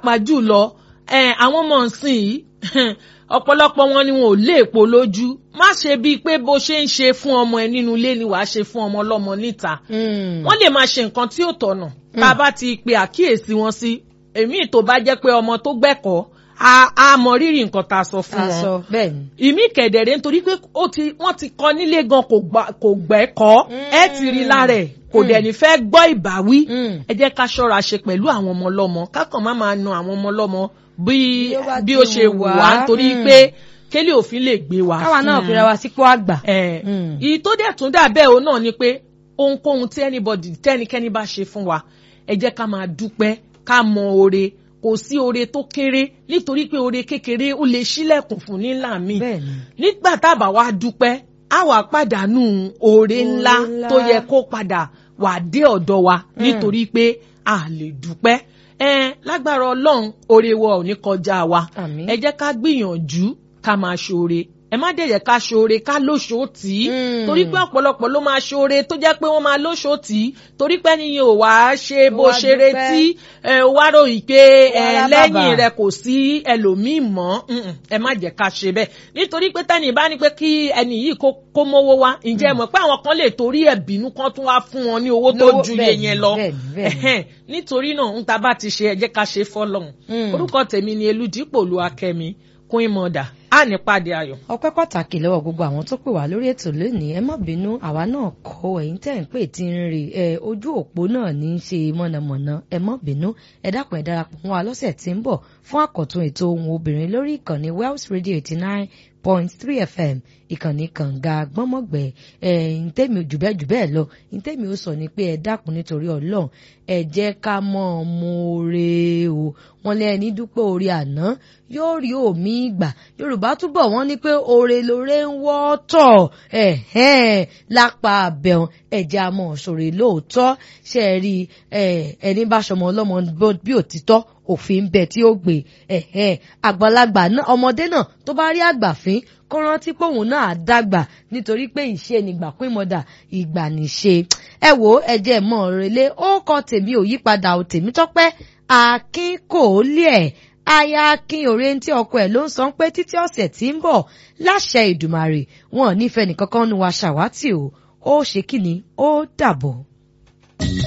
pàápàá jùlọ àwọn ọmọ ọ̀sìn yìí ọ̀pọ̀lọpọ̀ wọn ni wọn ò lé èpo lójú má ṣe bíi pé bó ṣe ń ṣe fún ọmọ ẹ nínú ilé ni wàá ṣe fún ọmọ ọlọ́mọ níta wọ́n lè máa ṣe nǹkan tí ò tọ̀nà tá a bá ti pe àkíyèsí wọn sí èmi tó bá jẹ́ pé ọmọ tó gbẹ́kọ̀ọ́ a mọ rírì nǹkan tá a sọ fún wọn ìmí kẹ̀dẹ̀rẹ̀ nítorí pé wọ́n ti kọ́ nílé gan kò gbẹ́kọ̀ọ́ ẹ ti rí lára ẹ̀ kò dẹ̀ ní fẹ́ gbọ́ ìbáwí ẹ jẹ́ ká ṣọ́ra ṣe pẹ̀lú àwọn ọmọ ọlọ́mọ kákan má máa na àwọn ọmọ ọlọ́mọ bí bí ó ṣe wù wá nítorí pé kélé òfin lè gbé wa. káwa náà fira wa sípò àgbà. ìyí tó dẹ̀ tún dà bẹ́ẹ̀ o náà ni pé ohunkóhun tí anybody tẹ́nikẹ́ni bá ṣe fún wa ẹ jẹ́ ká máa dúpẹ́ ká mọ oore kò sí oore tó kéré nítorí pé oore kékeré ó lè ṣílẹ̀kùn fún nílà mi nígbà tá a bá wá dúpẹ́ á wà pàdánù oore ńlá tó yẹ kó padà wà dé ọ̀dọ̀ wa nítorí pé a lè dúpẹ́ ẹ lágbára ọlọ́run oore wa ò ní kọjá wa ẹ jẹ́ ká gbìyànjú ká máa ṣoore ẹ má dẹ̀yẹ̀ ká ṣoore ká lóṣòó tì í torí pé ọ̀pọ̀lọpọ̀ ló máa ṣoore tó jẹ́ pé wọ́n máa lóṣòó tì í torí pé níyẹn ò wá ṣe bó ṣe retí ẹ wá ròyìn pé ẹ lẹ́yìn rẹ kò sí ẹlòmíì mọ́ ẹ má jẹ́ ká ṣe bẹ́ẹ̀ nítorí pé tẹ́nì bá ní pé kí ẹnì yìí kó mówó wá ǹjẹ́ mọ̀ pé àwọn kan lè torí ẹ̀ bínú kan tún wá fún wọn ní owó tó ju iye yẹn lọ nítorí náà ń ta bá ti ṣe ẹ jẹ́ ká ṣe fọ́lọ́run orúkọ tèmi ni Elúdípò Olúwakẹ́mi Queen Mother a ní pàdé ayọ̀. ọpẹ́ pàtàkì lọ́wọ́ gbogbo àwọn tó pè wá lórí ètò lónìí ẹ má bínú àwa náà kọ ẹ̀yin tẹ́ ń pè tí ń rè ẹ ojú òpó náà ní í ṣe mọ̀nàmọ̀nà ẹ má bínú ẹ dákun ẹ darapọ̀ mọ́ wa lọ́sẹ̀ tí ń bọ̀ fún àkọ́tún ètò ohun obìnrin lórí ìkànnì Wells Radio eighty nine point three fm ìkànnì kànga gbọ́mọ̀gbẹ́ ẹ̀ ǹtẹ́mi jùbẹ́ jùbẹ́ lọ ǹtẹ́mi ó sọ ni pé ẹ dákun nítorí ọlọ́run ẹ jẹ́ ká mọ̀ ọ́n mọ́ọ́rẹ́ o wọ́n lé ẹni dúpẹ́ orí àná yóò rí òmí ìgbà yorùbá túbọ̀ wọ́n ní pé oore lóore ń wọ́tọ̀ lápá abẹ́hùn ẹ̀jẹ̀ àmọ́ òṣòro lóòótọ́ ṣe é rí ẹni bá ṣọmọ ọlọ́mọ bí òtítọ́ òfin bẹ tí ó gbé àgbàlagbà ọmọdé náà tó bá rí àgbàfín kó rántí pé òun náà dàgbà nítorí pé ìṣe nígbà pín mọ́dà ìgbà níṣe ẹ wo ẹ̀jẹ̀ mọ́ relé ó kọ tèmi ò yípadà ò tèmi tọ́pẹ́ akin kò lé ẹ̀ aya akin òrèǹtí ọkọ ẹ̀ ló ń sọ pé títí ọ̀sẹ̀ tí ń bọ̀ láṣẹ ìdùmàrè wọn ò nífẹ̀ẹ́ nìkankan nu wa ṣàwátì o ó ṣe kíni ó dàbọ̀.